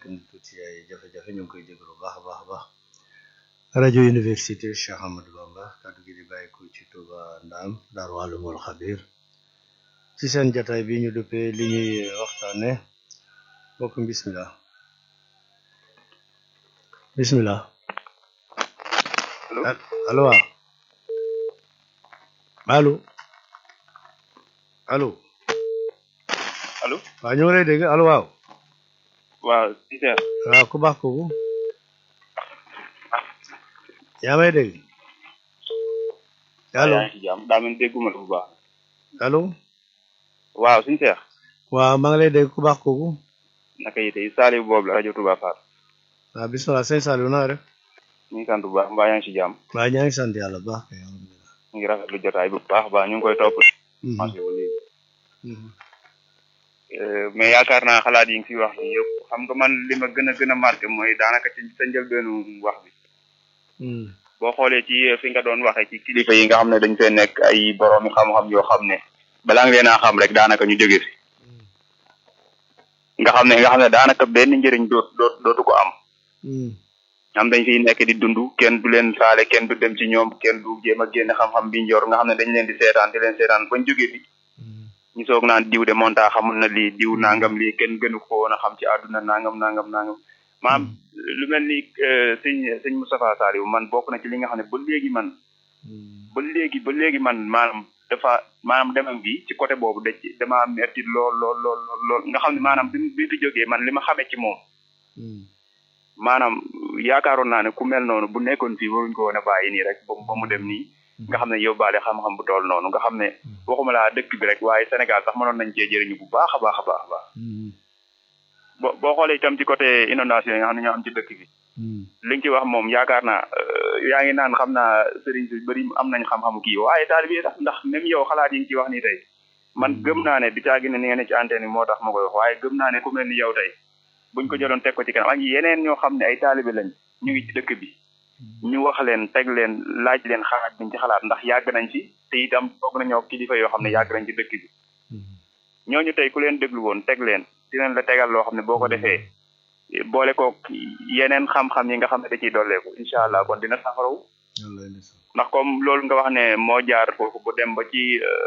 ni tuuti ay jafe-jafe ñu ngi koy jégalu bu baax a baax a baax rajo université Cheikh Amadou Bamba kaddu gi di bàyyi ko ci Touba Ndaam Daaru Alimul Xabir ci seen jataay bi ñu duppee li ñuy waxtaane mbokk bismillah bismillah allo allo waaw allo allo allo waaw ñu ngi lay dégg allo waaw waaw si seer waaw ku baax kooku yaa may dégg allo yaa ngi si jàmm daa mel ni dégguma la bu baax allo waaw suñu seex waaw maa ngi lay dégg ku baax kooku naka yi tey Saliou boobu la rajo Touba Fall waaw bismillah sëñ Saliou na nga def ñu ngi sant bu baax mbaa yaa ngi si jàmm waaw ñaa ngi sant yàlla bu baax kay alhamdulilah ñu ngi rafetlu jotaay bu baax a baax ñu ngi koy topp Mhm, marché ba léegi mhm, Euh, mais yaakaar naa xalaat yi nga fi wax ni yëpp xam nga man li ma gën a gën a marqué mooy daanaka ci sa njëlbeenu wax bi mhm, boo xoolee ci fi nga doon waxee ci kilifa yi nga xam ne dañ fee nekk ay boroomi xam-xam yoo xam ne balaa nga leen a xam rek daanaka ñu jóge fi nga xam ne nga xam ne daanaka benn njëriñ doot doot dootu ko am mhm, am dañ fiy nekk di dund kenn du leen faale kenn du dem ci ñoom kenn du jéem a génn xam-xam bi njor nga xam ne dañ leen di seetaan di leen seetaan bañ jógee fi mhm, ñu soog naan diw de monta xamul na lii diw nangam lii kenn gënu ko woon a xam ci àdduna nangam nangam nangam maam lu mel ni euh, sëñ sëñ Moustapha Saliou man bokk na ci li nga xam ne ba léegi man mhm, ba léegi ba léegi man maanaam dafa maanaam demam bi ci côté boobu da ci dama metti lool lool lool lool lool nga xam ne maanaam bi bi fi jógee man li ma xamee ci moom mhm, maanaam yaakaaroon naa ne ku mel noonu bu nekkoon fii waruñ ko woon a bàyyi nii rek ba mu ba mu dem nii nga xam ne yóbbaale xam-xam bu tool noonu nga xam ne waxuma laa dëkk bi rek waaye Sénégal sax mënoon nañ cee jëriñu bu baax a baax a baax a baax mhm, boo boo xoolee itam ci côté inondation yi nga xam ne ñoo am ci dëkk bi mhm, li nga ci wax moom yaakaar naa euh, yaa ngi naan xam naa sëriñ si bëri am nañ xam-xamu kii waaye taalibe yi sax ndax même yow xalaat yi nga ci wax nii tey man gëm naa ne di caagi ne ni nga ne ci antenne bi moo tax ma koy wax waaye gëm naa ne ku mel ni yow tey buñ ko jëloon teg ko ci kanam ak yeneen ñoo xam ne ay taalibe lañ ñu ngi ci dëkk bi ñu wax leen teg leen laaj leen xalaat biñ ci xalaat ndax yàgg nañ ci te itam toog nañoo kilifa yoo xam ne yàgg nañ ci dëkk bi mhm, ñooñu tey ku leen déglu woon teg leen dinañ la tegal loo xam ne boo ko defee boole ko yeneen xam-xam yi nga xam ne da ciy dolleeku incha allah kon dina safaraw wallaay ndeysaan. ndax comme loolu nga wax ne moo jaar foofu bu dem ba ci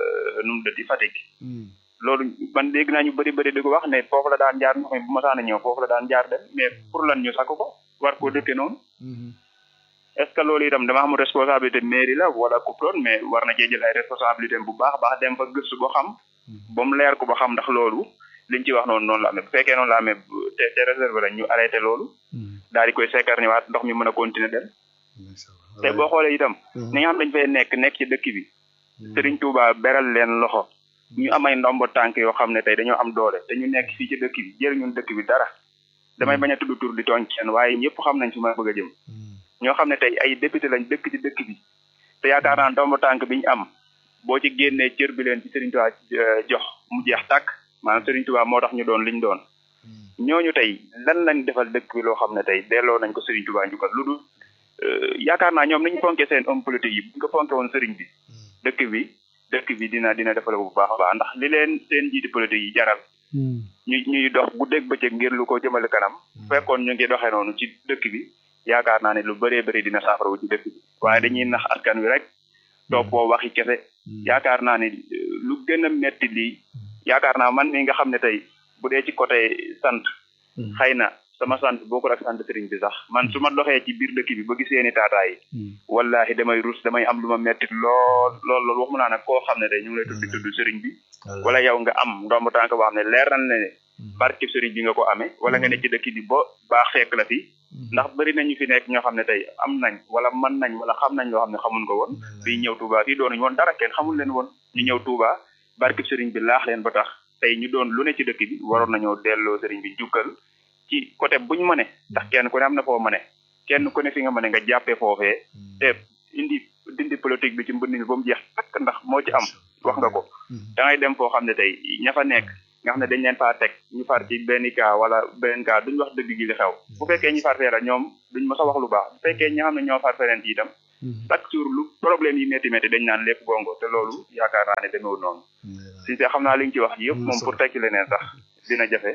nu mu dëtti Fatick Mhm, loolu man dégg naa ñu bëri bëri di ko wax ne foofu la daan jaar ndox mi bu masaana ñëw foofu la daan jaar dem mais pour lan ñu sakk ko war koo dëkke noonu mhm, est ce que loolu itam dama xamul responsabilité mairie la wala ku doon mais war na cee jël ay responsabilité bu baax a baax dem fa gëstu ba xam ba mu leer ko ba xam ndax loolu liñ ci wax noonu noonu la amee bu fekkee noonu la amee bu- te te réserve la ñu arrêté loolu mhm, daal di koy sekkar ñëwaat ndox mi mën a continuer dem ndeysaan. te boo xoolee itam Mhm, ñi nga xam dañ fay nekk nekk ci dëkk bi mhm, Serigne Touba beral leen loxo ñu am ay ndombo tànk yoo xam ne tey dañoo am doole te ñu nekk fii ci dëkk bi jëriñun dëkk bi dara damay bañ a tudd tur di tooñ kenn waaye ñëpp xam nañ fi ma bëgg a jëm mhm, ñoo xam ne tey ay député lañ dëkk ci dëkk bi te yaakaar naa ndombo tànk bi ñu am boo ci génnee cër bi leen ci Serigne Touba euh, jox mu jeex tàkk maanaam Serigne Touba moo tax ñu doon liñ doon mhm, ñooñu tey lan lañ defal dëkk bi loo xam ne tey delloo nañ ko Serigne Touba njukkal lu dul euh, yaakaar naa ñoom niñ fonke seen homme politique yi bu ñu ko fonke woon Serigne bi dëkk bi dëkk bi dina dina defal bu baax a baax ndax li leen seen njiiti politique yi jaral mhm, ñu ñuy dox guddeeg bëccëg ngir lu ko jëmale kanam bu fekkoon ñu ngi doxee noonu ci dëkk bi yaakaar naa ne lu bëree bëri dina saafara wu ci dëkk bi waaye dañuy nax askan wi rek toppoo waxi kese yaakaar naa ne euh, lu gën a metti lii yaakaar naa man mi nga xam ne tey bu dee ci côté sant mhm, xëy na sama sant bokkul ak sant sëriñ bi sax man su ma doxee ci biir dëkk bi ba gis seeni taataay mhm, wallahi damay rus damay am lu ma metti lool lool lool waxuma naa nag koo xam ne day ñu ngi lay tudd tudd sëriñ bi wallaay. wala yow nga am ndomb tànk boo xam ne leer na ne Mhm, barke sëriñ bi nga ko amee wala nga ne ci dëkk bi ba baax fekk la fi mhm, ndax bëri nañu fi nekk ñoo xam ne tey am nañ wala mën nañ wala xam nañ loo xam ne xamuñ ko woon wallaay. bi ñëw Touba fii doonuñ woon dara kenn xamul leen woon ñu ñëw Touba barke sëriñ bi laax leen ba tax tey ñu doon lu ne ci dëkk bi waroon nañoo delloo sëriñ bi jukkal ci côté buñ mëne ndax kenn ku ne am na foo mëne kenn ku ne fi nga mëne nga jàppee foofee Mhm, te indi dindi politique bi ci mbënd mi ba mu jeex takk ndax moo ci am wax nga ko mhm, da ngay dem foo xam ne tey ña fa nekk nga xam ne dañ leen faa teg ñu far ci benn cas wala beneen cas duñ wax dëgg gi li xew bu fekkee ñi far fee la ñoom duñ mës a wax lu baax bu fekkee ñi nga xam ne ñoo far feneen ci itam mhm, chaque jour lu problème yi métti métti dañ naan lépp gongo te loolu yaakaar naa ne demeewul noonu wallaay. si te xam naa li nga ci wax yëpp Am na moom solo. pour tekki leneen sax dina jafe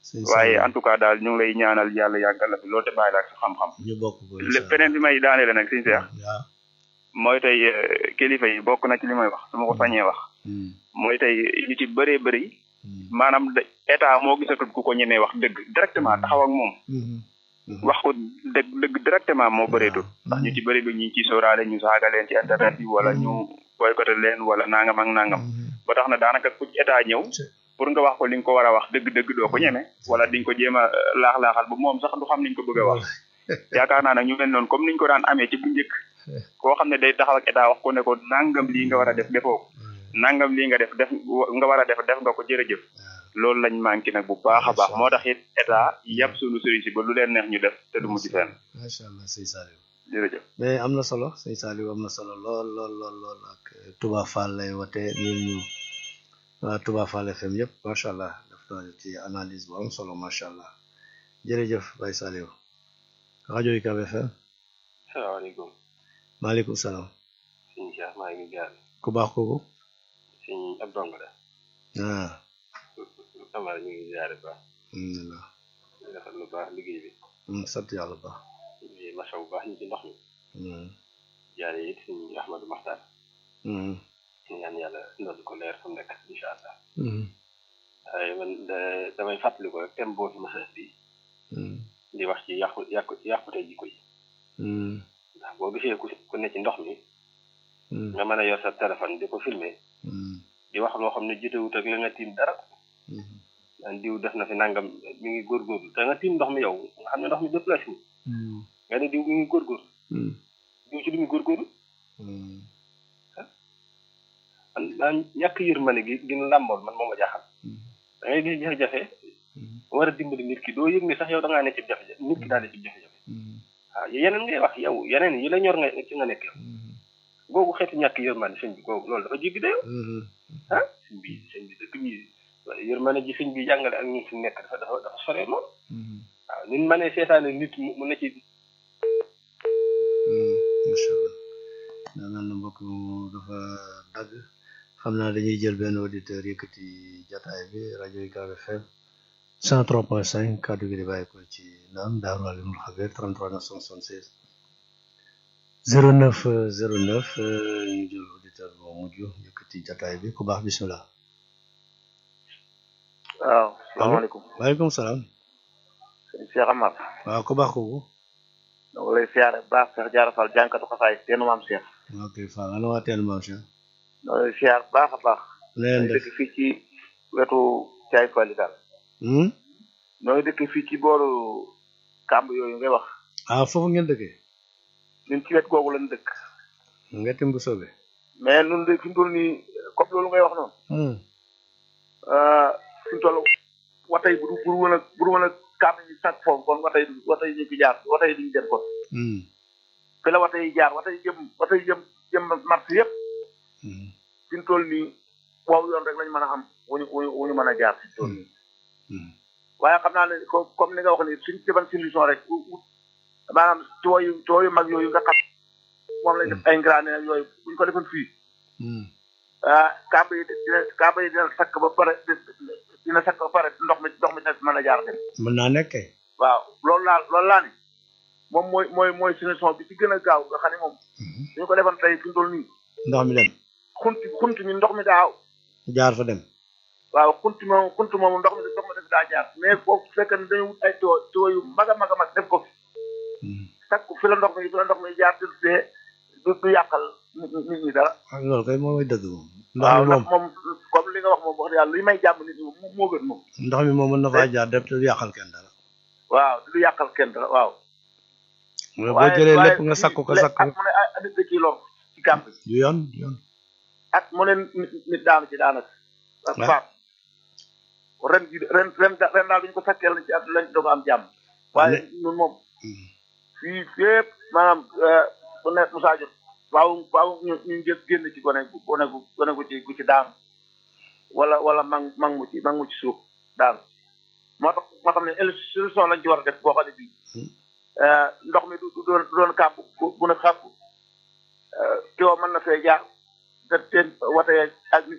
sëñ waaye Saliou en tout cas daal ñu ngi lay ñaanal yàlla yàggal la fi loolu te bàyyi la ak sa xam-xam ñu bokk ko incha lépp feneen bi may daanele nag sëñ Seex waaw mooy tey eh, kilifa yi bokk na ci li may wax su ma ko sañee wax Hmm, mooy tey ñu ci bëree bëri hmm, maanaam da- état moo gisatul ku ko ñemee wax dëgg directement taxaw ak moom hmm, hmm. wax ko dëgg dëgg directement moo bëreetul ndax ñu ci bëri bi ñu ci sóoraale ñu saaga leen ci internet bi wala ñu boycotté leen wala nangam ak nangam Hmm, ba tax na daanaka ku ci état ñëw Ci- pour nga wax ko li nga ko war a wax dëgg-dëgg doo ko ñeme wala di nga ko jéem a eh, laax-laaxal ba moom sax du xam ni ñu ko bëgg a wax yaakaar naa nag ñu mel noonu comme niñ ko daan amee ci bu njëkk koo xam ne day taxaw ak état wax ko ne ko nangam lii nga war a def defoo ko nangam lii nga def def nga war a def def nga ko jërëjëf loolu lañ manqué nag bu baax a baax moo tax it état yàpp suñu sëriñ si ba lu leen neex ñu def te du mujj fenn macha allah sëñ Saliou jërëjëf mais am na solo sëñ Saliou am na solo lool lool lool lool ak eh, Touba Fall lay wote ñun ñu waa Touba Fall FM yëpp macha allah def na ci analyse bu am solo macha allah jërëjëf Baye Saliou rajo UCAB FM salaamaaleykum maaleykum salaam sëñ Cheikh maa ngi jaar ku baax kooku sëñ ab dong la ah Amara ñu ngi ziare baax alhamdulilah di defal lu baax liggéey bi Hmm, sant yàlla bu baax di masaw bu baax ñu ci ndox mi Hmm, jaare it sëñ Ahmadou Maxtar hmm, ñu ñaan yàlla ndodd ko leer fa mu nekk incha allah hmm, waaye man da- damay fàttali ko rek thème boo fi masa bi hmm, di wax ci yàqu yàqu yàqute jikko yi hmm, ndax boo gisee ku ku ne ci ndox mi hmm, nga mën a yor sa téléphone di ko filmer hmm, di wax loo xam ne jotewut ak la nga tiim dara hmm, daan diw def na fi nangam mi ngi góorgóorlu te nga tiim ndox mi yow nga xam ne ndox mi déplacé wu hmm, nga ne diw mi ngi góorgóorlu hmm, diw ci lu muy góorgóorlu hmm. man man ñàkk yërmande gi gi ñu làmbool man moo ma jaaxal da ngay gis jafe-jafe war a dimbali nit ki doo yëg ni sax yow da ngaa ne ci jafe-jafe nit ki daal ne ci jafe-jafe waaw yeneen ngay wax yow yeneen yi la ñor nga ci nga nekk yow googu xeetu ñàkk yërmande sëñ bi googu loolu dafa jéggi dayoo ah sëñ bi sëñ bi dëkk bi yërmande ji sëñ bi jàngale ak ñun fi nekk dafa dafa dafa sore lool waaw ñun ma ne seetaane nit mu mu ne ci macha allah daa mel na mbokk mu dafa dagg xam naa dañuy jël benn auditeur yëkkati jataay bi rajo UCAB FM 103.5 kàddu gi di bàyyi ko ci naam Daaru Alimul Xabiir 33 976 09 09 euh, ñu jël auditeur bu mujj yëkkati jataay bi ku baax bismillah waaw salaamaaleykum waaleykum salaam sëñ Cheikh Amar waaw ku baax kooku dama lay siyaare bu baax Cheikh Diarra Fall jànkatu xasaay teenu maam Cheikh ok Fall ana waa teen maam Cheikh dama lay siyaar bu baax a baax na leen ñoo ngi def dëkk fii ci wetu Caay Fali daal hmm? ñoo ngi dëkk fii ci booru kàmb yooyu ngay wax ah foofu ngeen dëkkee ñun ci wet googu lañ dëkk ngeti mbu sobe mais nun de fi mu toll nii comme loolu ngay wax noonu hmm. ah, fi mu toll watay bu du bu du woon a bu du woon a kàmb yi sàkk foofu kon watay watay ñu fi jaar watay duñu dem kon Hmm. fi la watay jaar watay jëm watay jëm jëm mars yëpp Hmm. fi mu toll nii waaw yoon rek lañ mën a am wuñu wuñu wuñu mën a jaar fi mu toll nii Hmm. waaye xam naa ne ko comme ni nga wax ni suñ defoon solution rek u- u- maanaam tuyau yu tuyau yu mag yooyu nga xam moom lañ def ay grané ak yooyu buñ ko defoon fii Hmm. ah kàmb yi dina kàmb yi dina sakk ba pare dina sakk ba pare ndox mi ndox mi dina mën a jaar dem mën naa nekk kay waaw loolu laa loolu laa ni moom mooy mooy mooy solution bi ci gën a gaaw nga xam ne moom Hmm. suñu ko defoon tey fi mu toll nii ndox mi dem xunti xunti mi ndox mi daaw jaar fa dem waaw xunti moom xunti moom ndox mi ndox mi daf daa jaar mais foofu fekk ne dañu wut ay tuyau tuyau yu mag a mag a mag def ko fi Hmm. sakk fi la ndox mi fi la ndox mi jaar te du fee du du yàqal nit ñi nit ñi dara. ah loolu kay moom mooy dëgg moom ndox waaw mi ndax moom moom comme li nga wax moom wax dëgg yàlla li may jàmm nit ñi moom moo gën moom. ndox mi moom mën na faa jaar dem te du yàqal kenn dara waaw du yàqal kenn dara waaw. mais boo jëlee lépp nga sakk ko sakk ak mu ne ay nit da ciy lor ci kàmb bi du yoon du yoon ak mu ne nit nit daanu ci daanaka. ak Ouais. faat ren ji ren ren ren daal duñ ko sakkee lañ ci at lañ doog a am jàmm. waaye ñun moom Hmm. fii fépp maanaam bu nekk Moussa Diop waaw waaw ñu ñu jël génn ci gone gu gone gu gone gu ci gu ci daanu wala wala mang mang mu ci mang mu ci suuf daanu moo tax moo tax ne solution lañ ci war a def boo xam ne bii ndox mi du du doon du doon kàmb bu bu ne xàpp kiwo mën na fee jaar te teen wate ak